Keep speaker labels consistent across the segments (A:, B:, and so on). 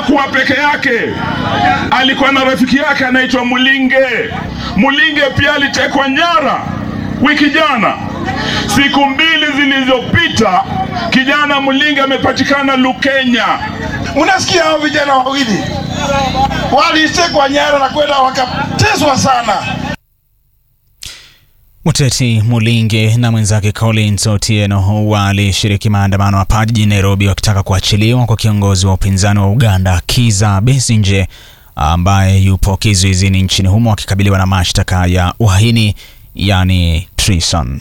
A: hakuwa peke yake, alikuwa na rafiki yake anaitwa Mulinge. Mulinge pia alitekwa nyara wiki jana. Siku mbili zilizopita, kijana Mulinge amepatikana Lukenya.
B: Mnasikia hao vijana wawili walitekwa nyara na kwenda wakateswa sana.
C: Muteti Mulinge na mwenzake Collins Otieno walishiriki maandamano hapa jijini Nairobi wakitaka kuachiliwa kwa kiongozi wa upinzani wa Uganda Kizza Besigye ambaye yupo kizuizini nchini humo akikabiliwa na mashtaka ya uhaini yani treason.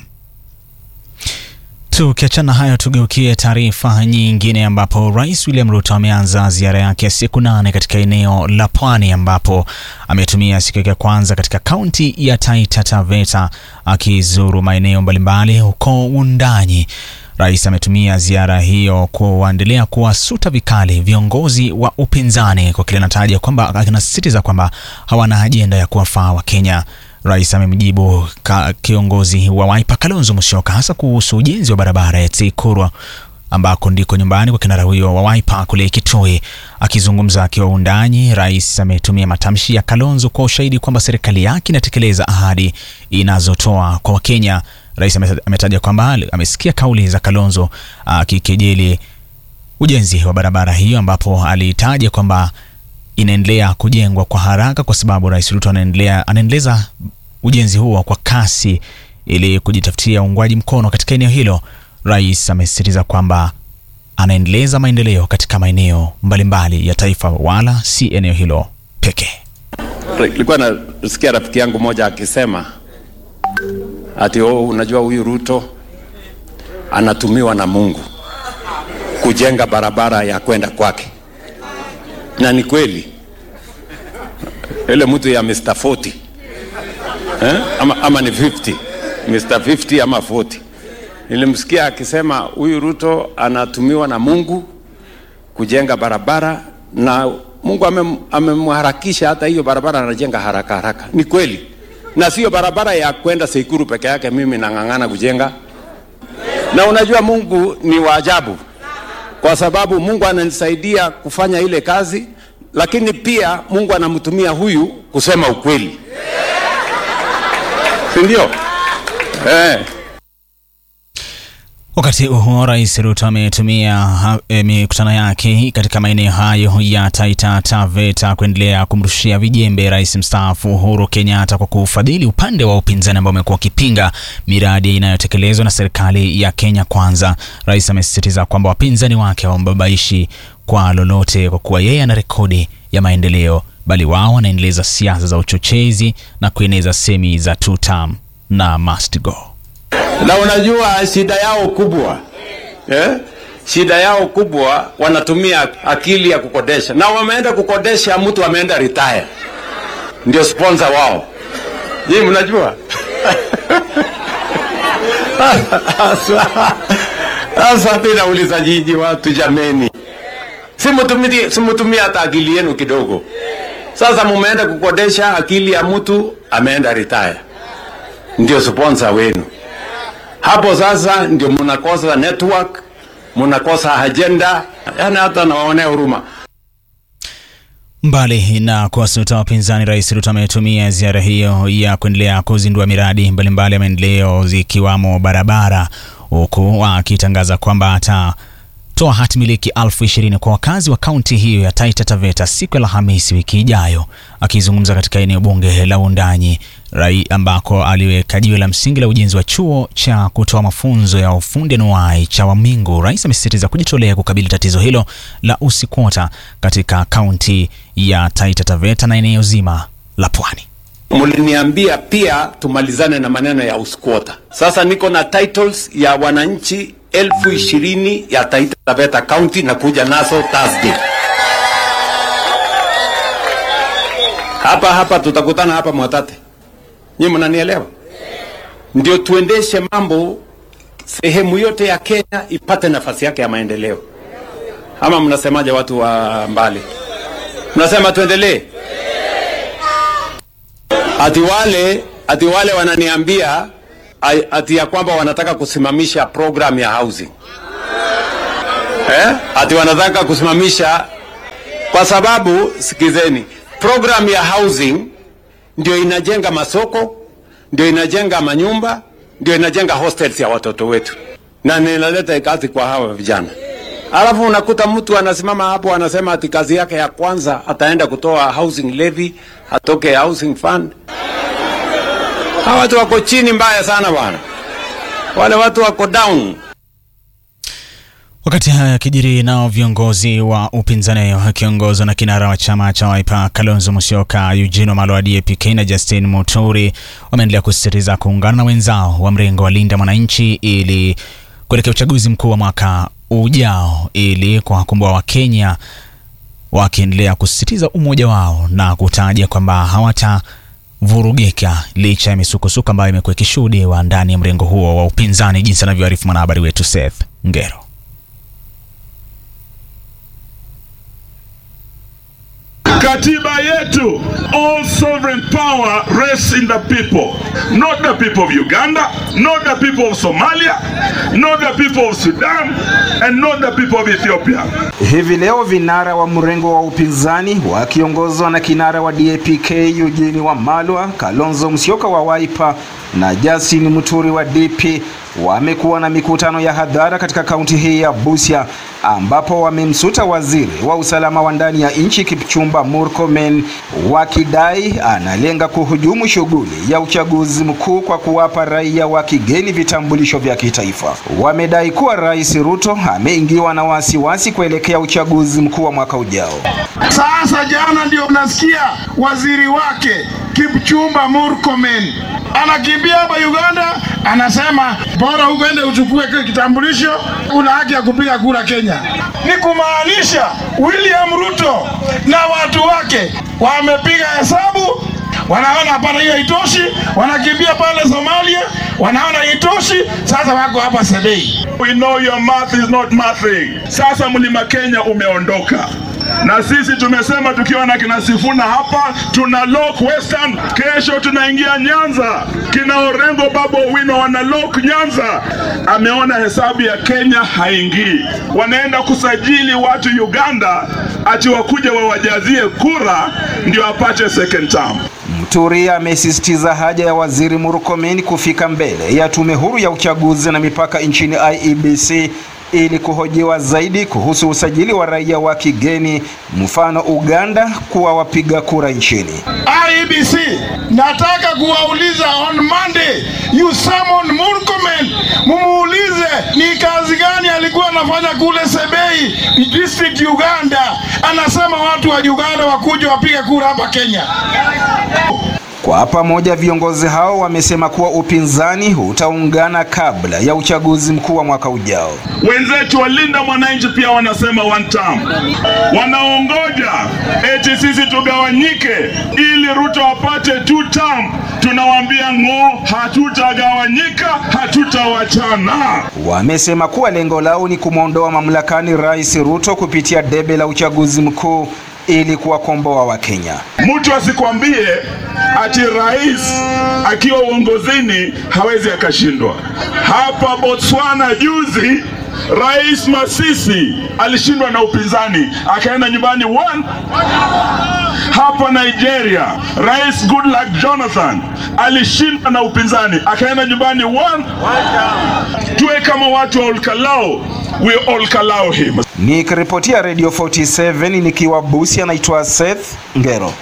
C: Tukiachana hayo, tugeukie taarifa nyingine ambapo Rais William Ruto ameanza ziara yake ya siku nane katika eneo la Pwani ambapo ametumia siku yake ya kwanza katika kaunti ya Taita Taveta akizuru maeneo mbalimbali huko Wundanyi. Rais ametumia ziara hiyo kuendelea kuwasuta vikali viongozi wa upinzani kwa kile anataja kwamba anasisitiza kwamba hawana ajenda ya kuwafaa Wakenya. Rais amemjibu kiongozi wa Wiper Kalonzo Musyoka hasa kuhusu ujenzi wa barabara ya Tsikurwa ambako ndiko nyumbani kwa kinara huyo wa Wiper kule Kitui. Akizungumza akiwa Wundanyi, rais ametumia matamshi ya Kalonzo kwa ushahidi kwamba serikali yake inatekeleza ahadi inazotoa kwa Wakenya. Rais ametaja kwamba amesikia kauli za Kalonzo akikejeli ujenzi wa barabara hiyo, ambapo alitaja kwamba inaendelea kujengwa kwa haraka kwa sababu Rais Ruto anaendelea anaendeleza ujenzi huo kwa kasi ili kujitafutia uungwaji mkono katika eneo hilo. Rais amesisitiza kwamba anaendeleza maendeleo katika maeneo mbalimbali ya taifa wala si eneo hilo pekee.
D: Nilikuwa nasikia rafiki yangu moja akisema ati oh, unajua huyu Ruto anatumiwa na Mungu kujenga barabara ya kwenda kwake na ni kweli ile mtu ya Mr 40 eh? ama, ama ni 50 Mr 50 ama 40 nilimsikia akisema huyu Ruto anatumiwa na Mungu kujenga barabara na Mungu amemharakisha hata hiyo barabara anajenga haraka haraka. Ni kweli, na sio barabara ya kwenda Seikuru peke yake, mimi nang'ang'ana kujenga. Na unajua Mungu ni wa ajabu kwa sababu Mungu ananisaidia kufanya ile kazi, lakini pia Mungu anamtumia huyu kusema ukweli, si ndio? Eh.
C: Wakati huo Rais Ruto ametumia e, mikutano yake katika maeneo hayo ya Taita Taveta kuendelea kumrushia vijembe rais mstaafu Uhuru Kenyatta kwa kufadhili upande wa upinzani ambao umekuwa ukipinga miradi inayotekelezwa na serikali ya Kenya Kwanza. Rais amesisitiza kwamba wapinzani wake hawambabaishi kwa lolote kwa kuwa yeye ana rekodi ya maendeleo, bali wao wanaendeleza siasa za uchochezi na kueneza semi za two term na must go
D: na unajua shida yao kubwa eh? shida yao kubwa wanatumia akili ya kukodesha, na wameenda kukodesha mtu ameenda retire, ndio sponsor wao. Je, mnajua sasa mimi nauliza jiji watu jameni, simutumie simutumie hata akili yenu kidogo. Sasa mumeenda kukodesha akili ya mtu ameenda retire, ndio sponsor wenu hapo sasa ndio mnakosa network, mnakosa agenda, yani hata nawaonea huruma.
C: Mbali na kuwasuta wapinzani, Rais Ruto ametumia ziara hiyo ya kuendelea kuzindua miradi mbalimbali ya maendeleo zikiwamo barabara, huku akitangaza kwamba atatoa hati miliki elfu ishirini kwa wakazi wa kaunti hiyo ya Taita Taveta siku ya Alhamisi wiki ijayo. Akizungumza katika eneo bunge la Wundanyi rai ambako aliweka jiwe la msingi la ujenzi wa chuo cha kutoa mafunzo ya ufundi anuwai cha Wamingu, rais amesisitiza kujitolea kukabili tatizo hilo la usikwota katika kaunti ya Taita Taveta na eneo zima la Pwani.
D: Mliniambia pia tumalizane na maneno ya usikwota. Sasa niko na titles ya wananchi elfu ishirini ya Taita Taveta County na kuja nazo Thursday. Hapa hapa tutakutana hapa Mwatate. Nyinyi mnanielewa? Ndio tuendeshe mambo sehemu yote ya Kenya ipate nafasi yake ya maendeleo. Ama mnasemaje watu wa mbali? Mnasema tuendelee? Ati wale ati wale wananiambia ati ya kwamba wanataka kusimamisha program ya housing. Eh? Ati wanataka kusimamisha kwa sababu sikizeni, program ya housing ndio inajenga masoko, ndio inajenga manyumba, ndio inajenga hostels ya watoto wetu, na ninaleta kazi kwa hawa vijana. Alafu unakuta mtu anasimama hapo anasema ati kazi yake ya kwanza ataenda kutoa housing levy, atoke housing fund. Hawa watu wako chini mbaya sana bwana, wale watu wako down.
C: Wakati haya yakijiri, nao viongozi wa upinzani wakiongozwa na kinara wa chama cha Wiper Kalonzo Musyoka, Eugene Wamalwa wa DAP-K na Justin Muturi wameendelea kusisitiza kuungana na wenzao wa mrengo wa Linda Mwananchi ili kuelekea uchaguzi mkuu wa mwaka ujao ili kuwakomboa Wakenya, wakiendelea kusisitiza umoja wao na kutaja kwamba hawatavurugika licha ya misukosuko ambayo imekuwa ikishuhudiwa ndani ya mrengo huo wa upinzani, jinsi anavyoarifu mwanahabari wetu Seth Ngero.
A: Katiba yetu, all sovereign power rests in the people, not the people of Uganda, not the people of Somalia, not the people of Sudan, and not the people of Ethiopia.
E: Hivi leo vinara wa mrengo wa upinzani wakiongozwa na kinara wa DAP-K Eugene Wamalwa, Kalonzo Musyoka wa Wiper na Justin Muturi wa DP wamekuwa na mikutano ya hadhara katika kaunti hii ya Busia ambapo wamemsuta waziri wa usalama wa ndani ya nchi Kipchumba Murkomen wakidai analenga kuhujumu shughuli ya uchaguzi mkuu kwa kuwapa raia wa kigeni vitambulisho vya kitaifa. Wamedai kuwa Rais Ruto ameingiwa na wasiwasi kuelekea uchaguzi mkuu wa mwaka ujao.
B: Sasa jana ndio unasikia waziri wake Kipchumba Murkomen anakimbia hapa Uganda, anasema bora uende uchukue kile kitambulisho, una haki ya kupiga kura Kenya. Ni kumaanisha William Ruto na watu wake wamepiga hesabu, wanaona hapana, hiyo haitoshi, wanakimbia pale Somalia, wanaona haitoshi, sasa wako hapa Sebei.
A: We know your math is not mathing. Sasa mlima Kenya umeondoka na sisi tumesema tukiwa na kina Sifuna hapa tuna lock Western, kesho tunaingia Nyanza. Kina Orengo Babo Owino wana lock Nyanza. Ameona hesabu ya Kenya haingii, wanaenda kusajili watu Uganda ati wakuja wawajazie kura ndio apate second term.
E: Muturi amesisitiza haja ya waziri Murkomen kufika mbele ya tume huru ya uchaguzi na mipaka nchini IEBC ili kuhojiwa zaidi kuhusu usajili wa raia wa kigeni, mfano Uganda, kuwa wapiga kura nchini.
B: IEBC, nataka kuwauliza on Monday, you summon Murkomen, mumuulize ni kazi gani alikuwa anafanya kule Sebei district Uganda. Anasema watu wa Uganda wakuja wapige kura hapa Kenya.
E: Kwa pamoja viongozi hao wamesema kuwa upinzani utaungana kabla ya uchaguzi mkuu wa mwaka ujao.
A: Wenzetu walinda mwananchi pia wanasema one term, wanaongoja eti sisi tugawanyike ili Ruto apate two term. Tunawaambia ng'o, hatutagawanyika, hatutawachana.
E: Wamesema kuwa lengo lao ni kumwondoa mamlakani Rais Ruto kupitia debe la uchaguzi mkuu ili kuwakomboa Wakenya.
A: Mtu asikwambie ati rais akiwa uongozini hawezi akashindwa. Hapa Botswana juzi Rais Masisi alishindwa na upinzani akaenda nyumbani one. Hapa Nigeria Rais Goodluck Jonathan alishindwa na upinzani akaenda nyumbani one. Tuwe kama watu wa Olkalao, we Olkalao him.
E: Nikiripotia Radio 47 nikiwa Busia, naitwa Seth Ngero.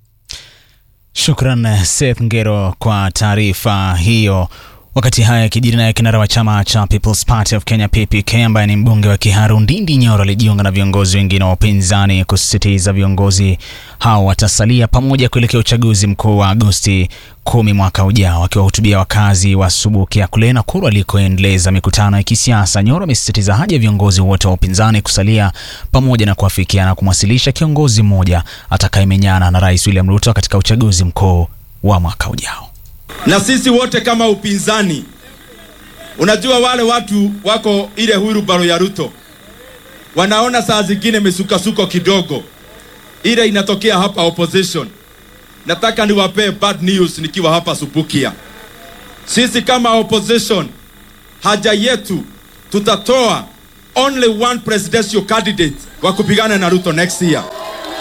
C: Shukran Seth Ngero kwa taarifa hiyo. Wakati haya yakijiri, naye kinara wa chama cha People's Party of Kenya PPK ambaye ni mbunge wa Kiharu Ndindi Nyoro alijiunga na viongozi wengine wa upinzani kusisitiza viongozi hao watasalia pamoja kuelekea uchaguzi mkuu wa Agosti kumi mwaka ujao. Akiwahutubia wakazi wa Subukia kule Nakuru alikoendeleza mikutano ya kisiasa, Nyoro amesisitiza haja ya viongozi wote wa upinzani kusalia pamoja na kuafikiana kumwasilisha kiongozi mmoja atakayemenyana na Rais William Ruto katika uchaguzi mkuu wa mwaka ujao
F: na sisi wote kama upinzani, unajua wale watu wako ile hurubaro ya Ruto wanaona saa zingine misukasuko kidogo, ile inatokea hapa opposition. Nataka niwapee bad news nikiwa hapa Subukia. Sisi kama opposition, haja yetu tutatoa only one presidential candidate wa kupigana na Ruto next year.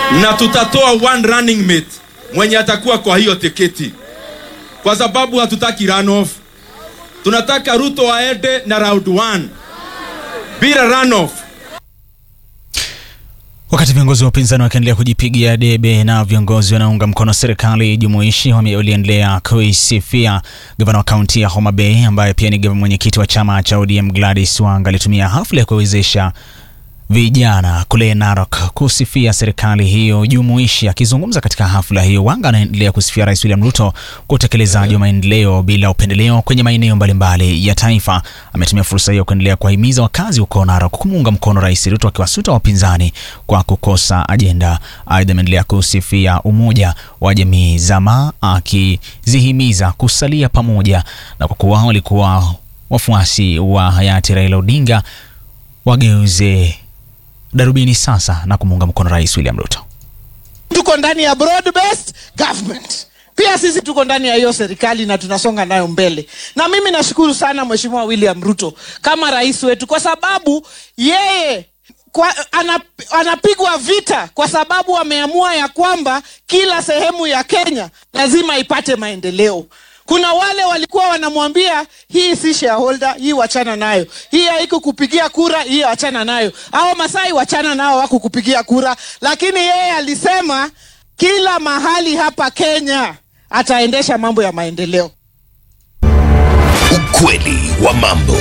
F: na tutatoa one running mate mwenye atakuwa kwa hiyo tiketi, kwa sababu hatutaki runoff. Tunataka Ruto aende na round 1 bila runoff.
C: Wakati viongozi wa upinzani wakiendelea kujipigia debe na viongozi wanaunga mkono serikali jumuishi wame- waliendelea kuisifia gavana wa kaunti ya Homa Bay ambaye pia ni gavana mwenyekiti wa chama cha ODM Gladys Wanga alitumia hafla ya kuwezesha vijana kule Narok kusifia serikali hiyo jumuishi. Akizungumza katika hafla hiyo, Wanga anaendelea kusifia Rais William Ruto kwa utekelezaji wa maendeleo bila upendeleo kwenye maeneo mbalimbali ya taifa. Ametumia fursa hiyo kuendelea kuwahimiza wakazi huko Narok kumuunga mkono Rais Ruto, akiwasuta wapinzani kwa kukosa ajenda. Aidha, ameendelea kusifia umoja wa jamii za Maa, akizihimiza kusalia pamoja na kwa kuwa walikuwa wafuasi wa hayati Raila Odinga wageuze darubini sasa na kumuunga mkono Rais William Ruto.
G: tuko ndani ya broad based government pia sisi tuko ndani ya hiyo serikali na tunasonga nayo mbele na mimi nashukuru sana mheshimiwa william ruto kama rais wetu kwa sababu yeye kwa, anap, anapigwa vita kwa sababu ameamua ya kwamba kila sehemu ya kenya lazima ipate maendeleo kuna wale walikuwa wanamwambia hii si shareholder hii wachana nayo hii haiko kupigia kura hii wachana nayo au masai wachana nao wako kupigia kura lakini yeye alisema kila mahali hapa kenya ataendesha mambo ya maendeleo
H: Ukweli wa mambo.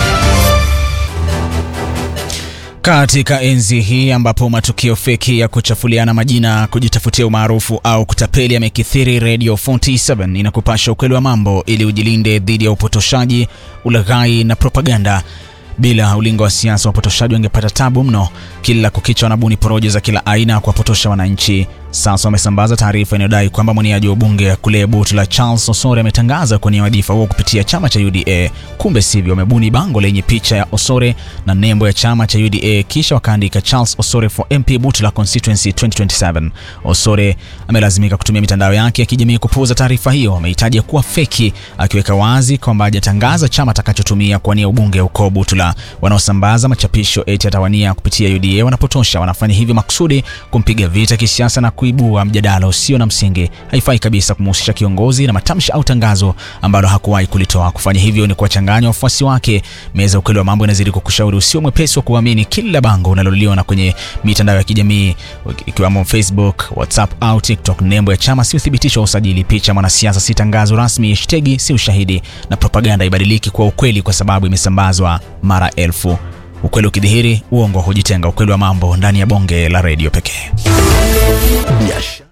C: Katika enzi hii ambapo matukio feki ya kuchafuliana majina, kujitafutia umaarufu au kutapeli yamekithiri, Radio 47 inakupasha ukweli wa mambo ili ujilinde dhidi ya upotoshaji, ulaghai na propaganda. Bila ulingo wa siasa, wapotoshaji wangepata tabu mno. Kila kukicha wanabuni porojo za kila aina kuwapotosha wananchi. Sasa wamesambaza taarifa inayodai kwamba mwaniaji wa ubunge kule Butula Charles Osore ametangaza kuwania wadhifa huo kupitia chama cha UDA. Kumbe sivyo, wamebuni bango lenye picha ya Osore na nembo ya chama cha UDA, kisha wakaandika Charles Osore for MP Butula Constituency 2027. Osore amelazimika kutumia mitandao yake ya kijamii kupuuza taarifa hiyo. Amehitaja kuwa feki, akiweka wazi kwamba hajatangaza chama atakachotumia kuwania ubunge huko Butula. Wanaosambaza machapisho eti atawania kupitia UDA wanapotosha, wanafanya hivyo makusudi kumpiga vita kisiasa na kuibua mjadala usio na msingi. Haifai kabisa kumhusisha kiongozi na matamshi au tangazo ambalo hakuwahi kulitoa. Kufanya hivyo ni kuwachanganya wafuasi wake. Meza ya ukweli wa mambo inazidi kukushauri usio mwepesi wa kuamini kila bango unaloliona kwenye mitandao ya kijamii ikiwemo Facebook, WhatsApp au TikTok. Nembo ya chama si uthibitisho wa usajili, picha ya mwanasiasa si tangazo rasmi, hashtagi si ushahidi, na propaganda ibadiliki kuwa ukweli kwa sababu imesambazwa mara elfu. Ukweli ukidhihiri, uongo hujitenga. Ukweli wa mambo ndani ya bonge la redio pekee.
H: Biashara.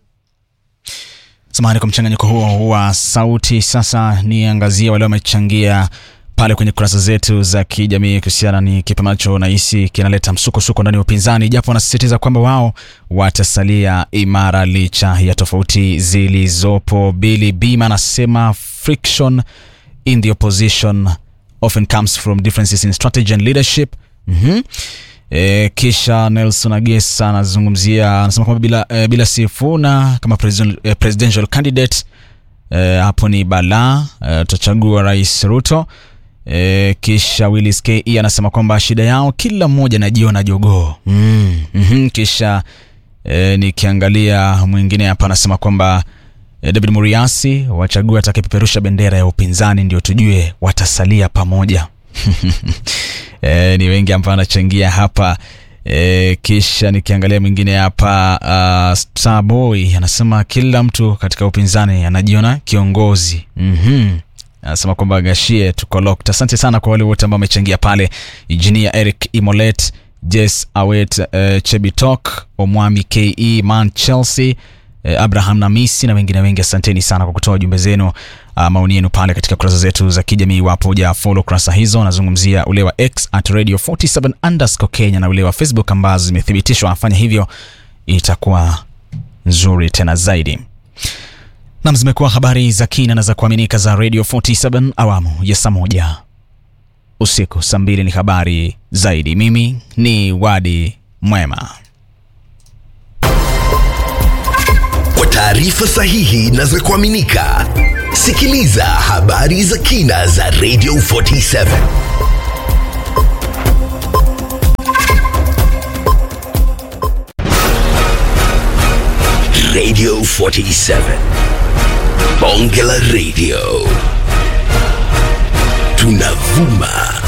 C: Samahani kwa mchanganyiko huo wa sauti. Sasa niangazie wale wamechangia pale kwenye kurasa zetu za kijamii kuhusiana ni kipi ambacho nahisi kinaleta msukosuko ndani ya upinzani, japo wanasisitiza kwamba wao watasalia imara licha ya tofauti zilizopo. Billy Bima anasema friction in the opposition often comes from differences in strategy and leadership. Mhm. E, kisha Nelson Agesa anazungumzia anasema kwamba bila, e, bila Sifuna kama president, e, presidential candidate e, hapo ni balaa e, tutachagua Rais Ruto. E, kisha Willis KE anasema kwamba shida yao kila mmoja anajiona jogoo mm, mm kisha e, nikiangalia mwingine hapa anasema kwamba e, David Muriasi wachague atakayepeperusha bendera ya upinzani ndio tujue watasalia pamoja. e, ni wengi ambao wanachangia hapa e, kisha nikiangalia mwingine hapa uh, Starboy anasema kila mtu katika upinzani anajiona kiongozi mm-hmm. anasema kwamba gashie tuko locked. Asante sana kwa wale wote ambao wamechangia pale, Engineer Eric Imolet, Jess Awet, uh, Chebitok, Omwami Ke, Man Chelsea eh, Abraham Namisi na wengine wengi. Asanteni sana kwa kutoa jumbe zenu, uh, maoni yenu pale katika kurasa zetu za kijamii. Iwapo huja follow kurasa hizo, nazungumzia ule wa X at radio 47 underscore Kenya na ule wa Facebook ambazo zimethibitishwa. Afanya hivyo itakuwa nzuri tena zaidi. Nam, zimekuwa habari za kina na za kuaminika za Radio 47 awamu ya saa moja usiku. Saa mbili ni habari zaidi. Mimi ni Wadi Mwema.
H: Kwa taarifa sahihi na za kuaminika, sikiliza habari za kina za Radio 47. Radio 47. Bonge la Radio. Tunavuma